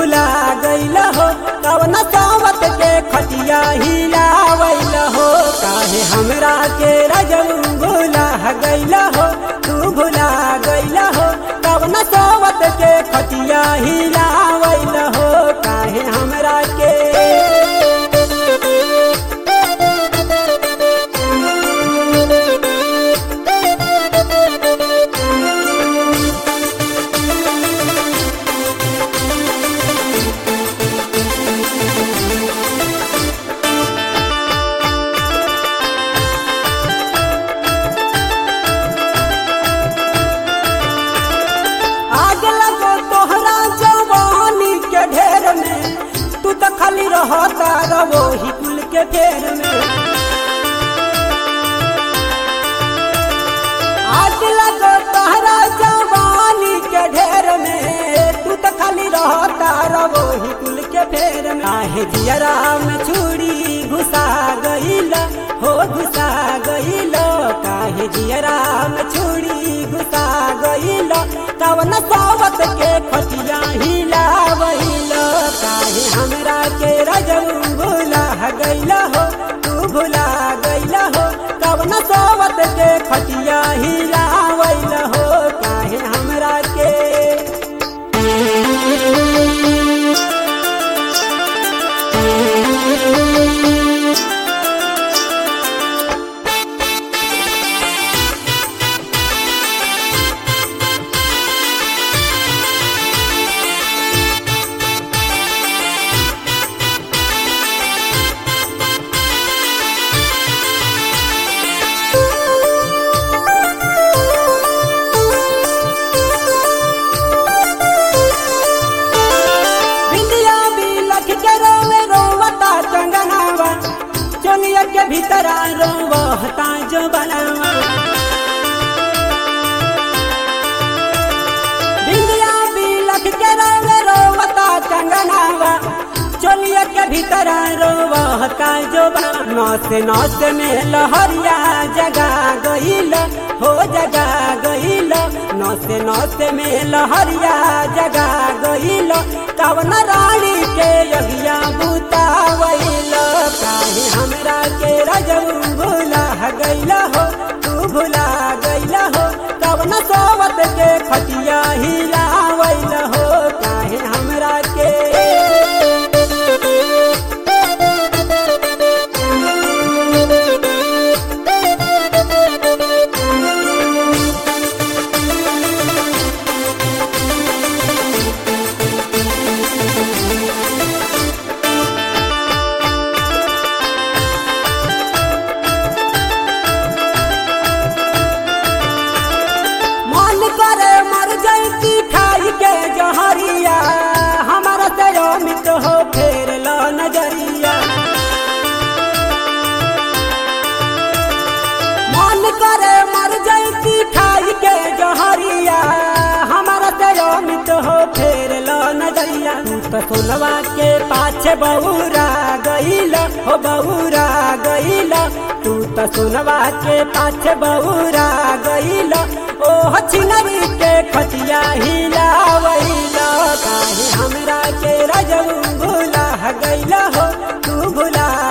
भुला गईल हो कवन सावत के खटिया हिलावैल हो काहे हमरा के रजऊ भुला गईल हो तू भुला गईल हो कवन सावत के खटिया हिलावैल हो काहे हमरा के आग लगो तोहरा जवानी के ढेर में तू तो खाली रहता रवो ही कुल के फेर में आग लगो तोहरा जवानी के ढेर में तू तो खाली रहता रवो ही कुल के फेर में आहे जियरा में छुरी घुसा गईल हो घुसा गईल काहे जियरा में छुरी घुसा गईल कवन सावत के खटिया हिलावैल काहे हमरा के रजऊ भुला गईल हो तू भुला गईल हो कवन सावत के खटिया हिलावैल हो काहे हमरा के बिंदिया भी लख के रोवे रोवता चंगनावा चोलिया के भीतरा रोवता जो बनावा बिंदिया भी लख के रोवे रोवता चंगनावा चोलिया के भीतरा रोवता जो बनावा नौस नौस में लहरिया जगा गईल हो जगा गईल नौस नौस में लहरिया जगा गईल कवन रानी के यगिया बुतावैल काहे हमरा के रजऊ भुला गईल हो तू भुला गईल हो कवन सोवत के खटिया हिलावैल हो काहे हमरा के मन करे मर जैती खाई के जहरिया हमारा से अमित हो फेर लो नजरिया मन करे मर जैती खाई के जहरिया हमारा से अमित हो फेर लो नजरिया तू तो सोनवा के पाछे बउरा गईल हो बउरा गईल तू तो सोनवा के पाछे बउरा गईल ओ हचिनरी के खटिया हिलावैल काहे हमरा के रजऊ भुला गईल हो तू भुला